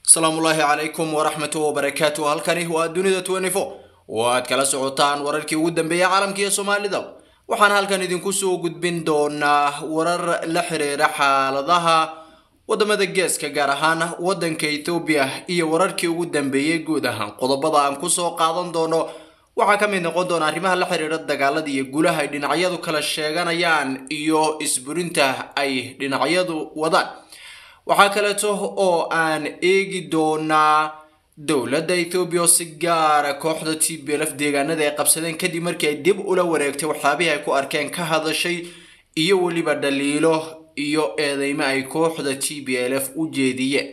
asalaamu ullaahi calaykum waraxmatu wabarakaatu halkani waa dunida twenty-four oo aad kala socotaan wararkii ugu dambeeyay caalamka iyo soomaalida waxaan halkan idinku soo gudbin doonaa warar la xiriira xaaladaha wadamada geeska gaar ahaan wadanka ethoobiya iyo wararkii ugu dambeeyey guud ahaan qodobada aan kusoo qaadan doono waxaa ka mid noqon doona arrimaha la xiriira dagaalada iyo guulaha ay dhinacyadu kala sheeganayaan iyo isburinta ay dhinacyadu wadaan waxaa kaleeto oo aan eegi doonaa dowladda ethoobiya oo si gaara kooxda t b lf deegaanada ay qabsadeen kadib markii ay dib ula wareegtay waxyaabihii ay ku arkeen ka hadashay iyo weliba dhaliilo iyo eedeymo ay kooxda t b l f u jeediyeen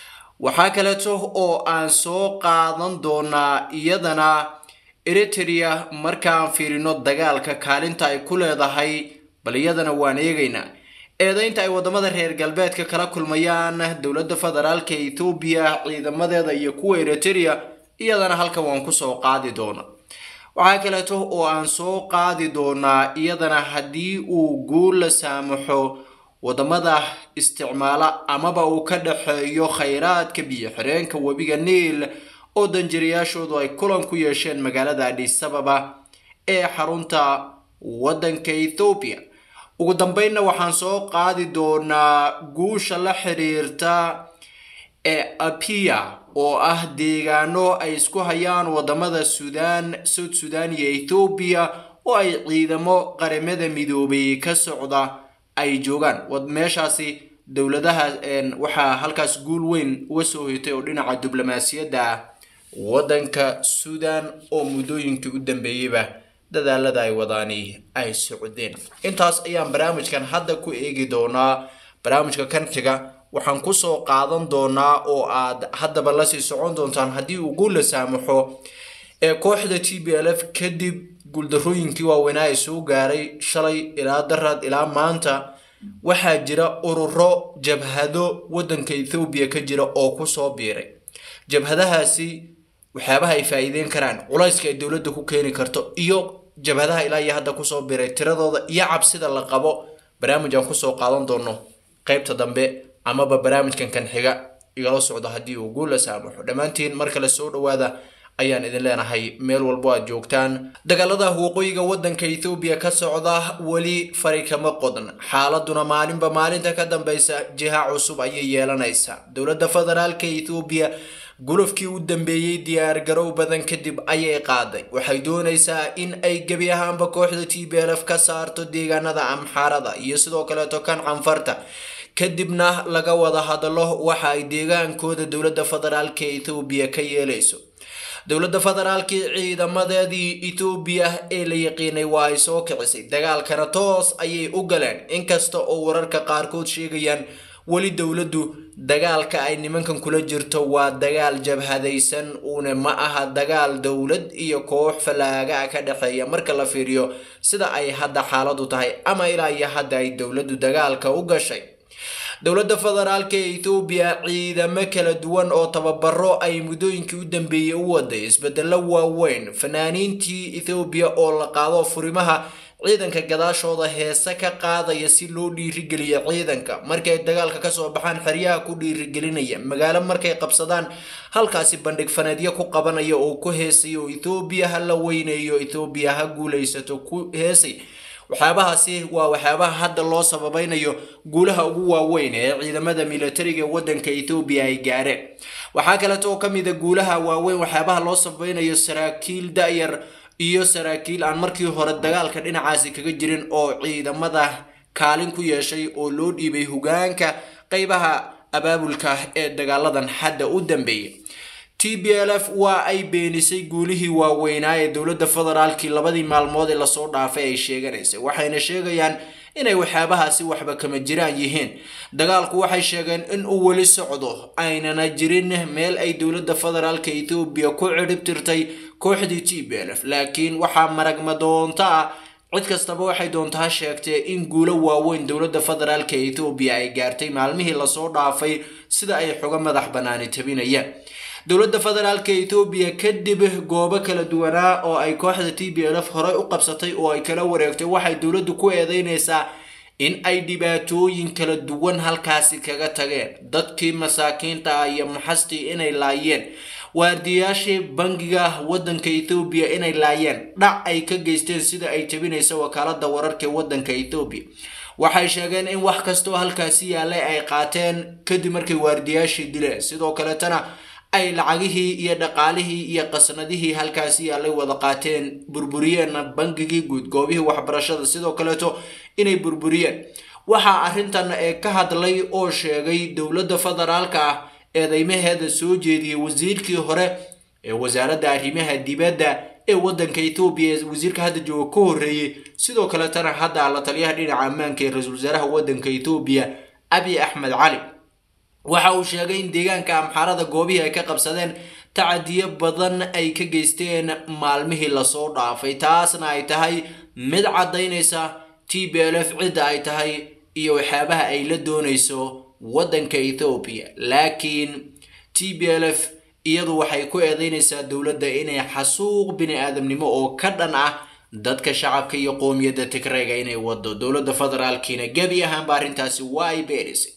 waxaa kaleeto oo aan soo qaadan doonaa iyadana eritrea markaan fiirino dagaalka kaalinta ay ku leedahay bal iyadana waan eegaynaa eedeynta ay wadamada reer galbeedka kala kulmayaan dowladda federaalka ethoobiya ciidamadeeda iyo kuwa eritrea iyadana halkan waan kusoo qaadi doona waxaa kaleeto oo aan soo qaadi doonaa iyadana haddii uu guul la saamaxo wadamada isticmaala amaba uu ka dhexeeyo khayraadka biyo xireenka webiga niil oo danjirayaashoodu ay kulan ku yeesheen magaalada adhisababa ee xarunta wadanka ethoobiya ugu dambeynna waxaan soo qaadi doonaa guusha la xiriirta ee apia oo ah deegaano ay isku hayaan wadamada suudaan south sudan iyo ethoobiya oo ay ciidamo qaramada midoobay ka socda ay joogaan meeshaasi dowladaha waxaa halkaas guul weyn uga soo hoytay oo dhinaca diblomaasiyadda ah wadanka suudan oo muddooyinkii u dambeeyeyba dadaalada ay wadaani ay socdeen intaas ayaan barnaamijkan hadda ku eegi doonaa barnaamijka kan xiga waxaan kusoo qaadan doonaa oo aad haddaba lasii socon doontaan haddii uu guul la saamaxo ee kooxda t b l f kadib guuldarooyinkii waaweynaa ay soo gaaray shalay ilaa daraad ilaa maanta waxaa jira ururo jabhado wadanka ethoobiya ka jira oo kusoo biiray jabhadahaasi waxyaabaha ay faa-iideyn karaan culayska ay dowladda ku keeni karto iyo jabhadaha ilaa iyo hadda kusoo biray tiradooda iyo cabsida la qabo barnaamij aan kusoo qaadan doono qeybta dambe amaba barnaamijkan kan xiga igala socdo haddii uu guul la saamaxo dhammaantiin mar kale soo dhawaada ayaan idin leenahay meel walbo aad joogtaan dagaalada waqooyiga wadanka ethoobiya ka socda weli fari kama qodan xaaladuna maalinba maalinta ka dambeysa jiha cusub ayay yeelanaysaa dowladda federaalka ethoobiya gulufkii u dambeeyey diyaar garow badan kadib ayay qaaday waxay doonaysaa in ay gebi ahaanba kooxda t b l f ka saarto deegaanada amxaarada iyo sidoo kaleeto kan canfarta kadibna laga wada hadalo waxa ay deegaankooda dowladda federaalka ethoobiya ka yeelayso dowladda federaalkii ciidamadeedii ethoobiya ee la yaqiinay waa ay soo kicisay dagaalkana toos ayay u galeen inkasta oo wararka qaarkood sheegayaan weli dowladdu dagaalka ay nimankan kula jirto waa dagaal jabhadaysan uuna ma aha dagaal dowlad iyo koox fallaaga ka dhexeeya marka la fiiriyo sida ay hadda xaaladu tahay ama ilaa iyo hadda ay dowladdu dagaalka u gashay dowladda federaalka ee ethoobiya ciidamo kala duwan oo tababaro ay muddooyinkii u dambeeyey u waday isbedelo waaweyn fanaaniintii ethoobiya oo la qaado furimaha ciidanka gadaashooda heese ka qaadaya si loo dhiirigeliyo ciidanka markay dagaalka kasoo baxaan xeryaha ku dhiirigelinaya magaalo markay qabsadaan halkaasi bandhig faneedyo ku qabanaya oo ku heesaya oo ethoobiya ha la weyneeyo ethoobiya ha guulaysato ku heesay waxyaabahaasi waa waxyaabaha hadda loo sababaynayo guulaha ugu waaweyn ee ciidamada militariga wadanka ethoobiya ay gaareen waxaa kaleeto oo kamida guulaha waaweyn waxyaabaha loo sabaynayo saraakiil da-yar iyo saraakiil aan markii hore dagaalka dhinacaasi kaga jirin oo ciidamada kaalin ku yeeshay oo loo dhiibay hogaanka qeybaha abaabulka ee dagaaladan hadda u dambeeyay t b l f waa ay beenisay guulihii waaweynaa ee dowladda federaalkii labadii maalmood ee lasoo dhaafay ay sheeganaysay waxayna sheegayaan inay waxyaabahaasi waxba kama jiraan yihiin dagaalku waxay sheegeen in uu weli socdo aynana jirin meel ay dowladda federaalka ethoobiya ku cirib tirtay kooxdii t b l f laakiin waxaa maragma doonta ah cid kastaba waxay doontaa sheegtee in guulo waaweyn dowladda federaalka ethoobiya ay gaartay maalmihii lasoo dhaafay sida ay xoga madax banaani tabinayaan dowladda federaalka ethoobiya kadib goobo kala duwanaa oo ay kooxda t b l f horey u qabsatay oo ay kala wareegtay waxay dowladdu ku eedeynaysaa in ay dhibaatooyin kala duwan halkaasi kaga tageen dadkii masaakiinta ah iyo maxastii inay laayeen waardiyaashii bangiga waddanka ethoobiya inay laayeen dhac ay ka geysteen sida ay jabinaysa wakaalada wararka waddanka ethoobiya waxay sheegeen in wax kastoo halkaasi yaalay ay qaateen kadib markay waardiyaashii dileen sidoo kaletana ay lacagihii iyo dhaqaalihii iyo qasnadihii halkaasi yaalay wada qaateen burburiyeenna bangigii guud goobihii waxbarashada sidoo kaleeto inay burburiyeen waxaa arrintan ee ka hadlay oo sheegay dowladda federaalka ah eedeymaheeda soo jeediyey wasiirkii hore ee wasaaradda arrimaha dibadda ee waddanka ethoobiya ee wasiirka hadda jooga ka horreeyey sidoo kaletana hadda la taliyaha dhinaca ammaanka ee ra-iisul wasaaraha waddanka ethoobiya abiy axmed cali waxa uu sheegay in deegaanka amxaarada goobihii ay ka qabsadeen tacadiyo badan ay ka geysteen maalmihii lasoo dhaafay taasna ay tahay mid caddaynaysa t b l f cidda ay tahay iyo waxyaabaha ay la doonayso waddanka ethoobiya laakiin t b l f iyadu waxay ku eedeynaysaa dowladda inay xasuuq bini aadamnimo oo ka dhan ah dadka shacabka iyo qoomiyadda tigreega inay wado dowladda federaalkiina gebi ahaanba arrintaasi waa ay beenaysay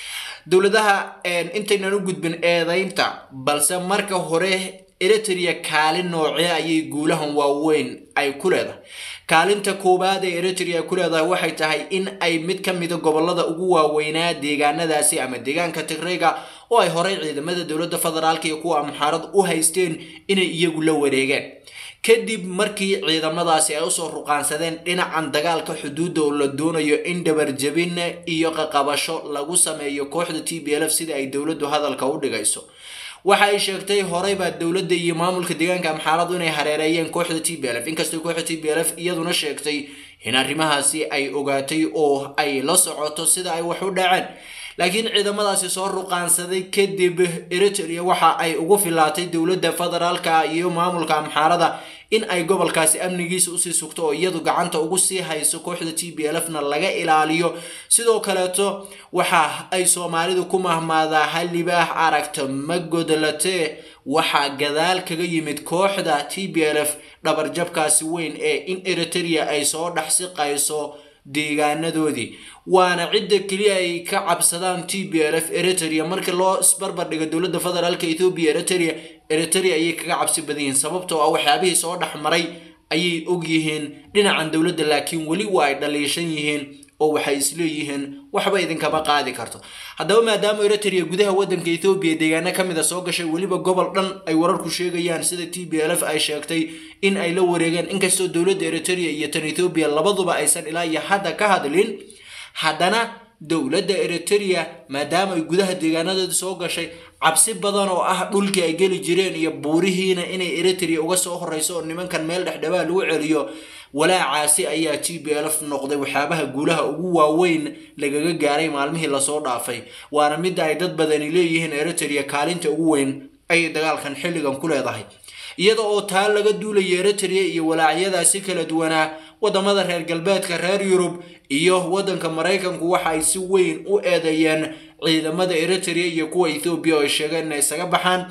dowladaha intaynan u gudbin eedeynta balse marka hore eritrea kaalin noocee ayay guulahan waaweyn ay ku leedahay kaalinta koowaad ee eritrea ay ku leedahay waxay tahay in ay mid ka mida gobolada ugu waaweynaa deegaanadaasi ama deegaanka tigreyga oo ay horey ciidamada dowladda federaalka iyo kuwa amxaarad u haysteen inay iyagu la wareegeen kadib markii ciidamadaasi ay usoo ruqaansadeen dhinacan dagaalka xuduudda oo la doonayo in dhabarjabin iyo qaqabasho lagu sameeyo kooxda t b l f sida ay dowladdu hadalka u dhigayso waxa ay sheegtay horeybaa dowladda iyo maamulka deegaanka amxaaradu inay hareereeyeen kooxda t b l f inkastoo kooxda t b l f iyaduna sheegtay in arrimahaasi ay ogaatay oo ay la socoto sida ay wax u dhaceen laakiin ciidamadaasi soo ruqaansaday kadib eritrea waxa ay ugu filaatay dowladda federaalka iyo maamulka amxaarada in ay gobolkaasi amnigiisa usii sugto oo iyadu gacanta ugu sii hayso kooxda t b l f na laga ilaaliyo sidoo kaleeto waxa ay soomaalidu ku mahmaadaa halibaax aragta ma godlatee waxaa gadaal kaga yimid kooxda t b l f dhabarjabkaasi weyn ee in eritrea ay soo dhex siqayso deegaanadoodii waana cidda keliya ay ka cabsadaan t b l f eritrea markii loo isbarbar dhigo dowladda federaalka ethoobiya eritrea eritrea ayay kaga cabsi badan yihiin sababtoo ah waxyaabihii soo dhex maray ayay og yihiin dhinacan dowladda laakiin weli waa ay dhaliishan yihiin oo waxay isleeyihiin waxba idinkama qaadi karto haddaba maadaama eritrea gudaha waddanka ethoobiya deegaano ka mid a soo gashay weliba gobol dhan ay wararku sheegayaan sida t b l f ay sheegtay in ay la wareegeen inkastoo dowladda eritrea iyo tan ethoobiya labaduba aysan ilaa iyo hadda ka hadlin haddana dowladda eritrea maadaama ay gudaha deegaanadeeda soo gashay cabsi badan oo ah dhulkii ay geli jireen iyo buurihiina inay eritrea uga soo horeyso oo nimankan meel dhexdhabaa lagu celiyo walaacaasi ayaa t b l f noqday waxyaabaha guulaha ugu waaweyn lagaga gaaray maalmihii lasoo dhaafay waana midda ay dad badani leeyihiin eritrea kaalinta ugu weyn ayay dagaalkan xilligan ku leedahay iyada oo taa laga duulaya eritrea iyo walaacyadaasi kala duwanaa wadamada reer galbeedka reer yurub iyo waddanka maraykanku waxa ay si weyn u eedeeyeen ciidamada eritrea iyo kuwa ethoobiya oo ay sheegeen inay isaga baxaan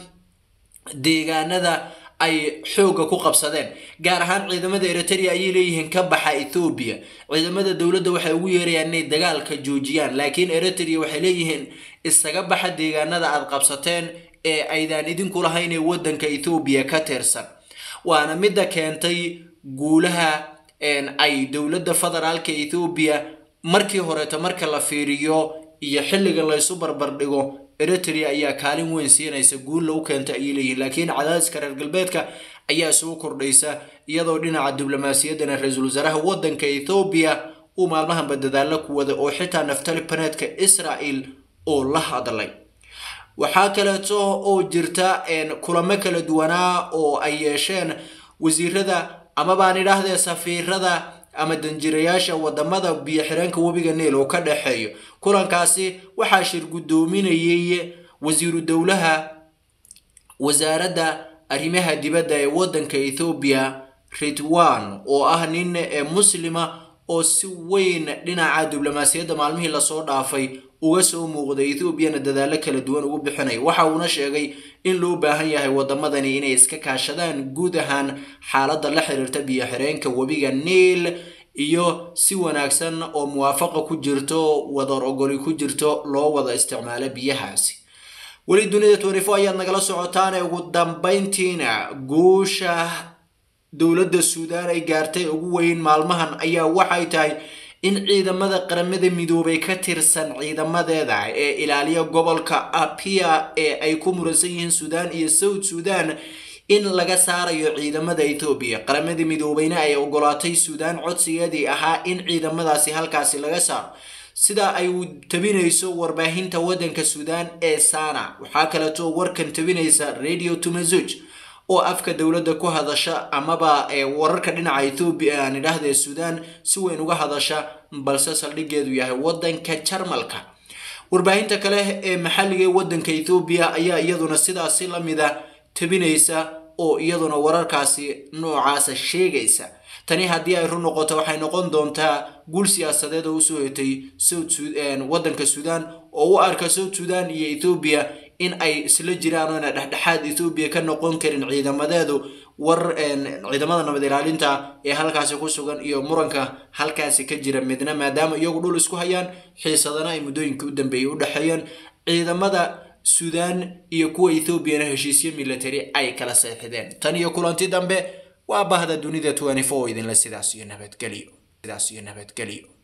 deegaanada ay xoogga ku qabsadeen gaar ahaan ciidamada eritrea ayay leeyihiin ka baxa ethoobiya ciidamada dowladda waxay ugu yeerayaan inay dagaalka joojiyaan laakiin eritrea waxay leeyihiin isaga baxa deegaanada aad qabsateen ee aydaan idinku lahayn ee waddanka ethoobiya ka tirsan waana midda keentay guulaha ay dowladda federaalka ethoobiya markii horeeto marka la fiiriyo iyo xilliga laysu barbardhigo eritrea ayaa kaalin weyn siinaysa guul lagu keenta ayay leeyihiin laakiin cadaadiska reer galbeedka ayaa soo kordhaysa iyadoo dhinaca diblomaasiyaddana ra-iisul wasaaraha waddanka ethoobiya uu maalmahanba dadaalo ku wada oo xitaa naftali baneedka israel oo la hadlay waxaa kaleeto oo jirta kulamo kala duwanaa oo ay yeesheen wasiirada ama baan idhaahdee safiirada ama danjirayaasha wadamada biyo xireenka webiga niil oo ka dhexeeyo kulankaasi waxaa shir guddoominayay wasiiru dowlaha wasaaradda arrimaha dibadda ee waddanka ethoobiya ridwan oo ah nin muslima oo si weyn dhinaca diblomaasiyadda maalmihii lasoo dhaafay uga soo muuqday ethoobiana dadaalo kala duwan ugu bixinaya waxa uuna sheegay in loo baahan yahay wadamadani inay iska kaashadaan guud ahaan xaaladda la xiriirta biyo xireenka webiga niil iyo si wanaagsan oo muwaafaqa ku jirto wadar ogoli ku jirto loo wada isticmaalo biyahaasi weli dunida twenty-four ayaad nagala socotaane ugu dambayntiina guusha dowladda suudaan ay gaartay ugu weyn maalmahan ayaa waxay tahay in ciidamada qaramada midoobay ka tirsan ciidamadeeda ee ilaaliya gobolka apia ee ay ku muransan yihiin suudaan iyo south suudan in laga saarayo ciidamada ethoobiya qaramada midoobeyna ay ogolaatay suudaan codsigeedii ahaa in ciidamadaasi halkaasi laga saaro sida ay tabinayso warbaahinta waddanka suudaan ee sana waxaa kaleeto warkan tabinaysa radio tumazuj oo afka dowladda ku hadasha amaba wararka dhinaca ethoobiya aan idhaahdee suudaan si weyn uga hadasha balse saldhigeedu yahay waddanka jarmalka warbaahinta kale ee maxalliga ee waddanka ethoobiya ayaa iyaduna sidaasi la mida tabinaysa oo iyaduna wararkaasi noocaasa sheegaysa tani haddii ay run noqoto waxay noqon doontaa guul siyaasadeed oo usoo hetay waddanka suudaan oo u arka south sudan iyo ethoobiya in ay isla jiraan oona dhexdhexaad ethoobiya ka noqon karin ciidamadeedu war ciidamada nabad ilaalinta ee halkaasi ku sugan iyo muranka halkaasi ka jira midna maadaama iyagu dhul isku hayaan xiisadana ay muddooyinka u dambeeyay u dhexeeyeen ciidamada suudaan iyo kuwa ethoobiana heshiisyo military ay kala seexdeen tan iyo kulanti dambe waa bahda dunida twenty four idinle sidaas iyo nabadgelyo sidaas iyo nabadgelyo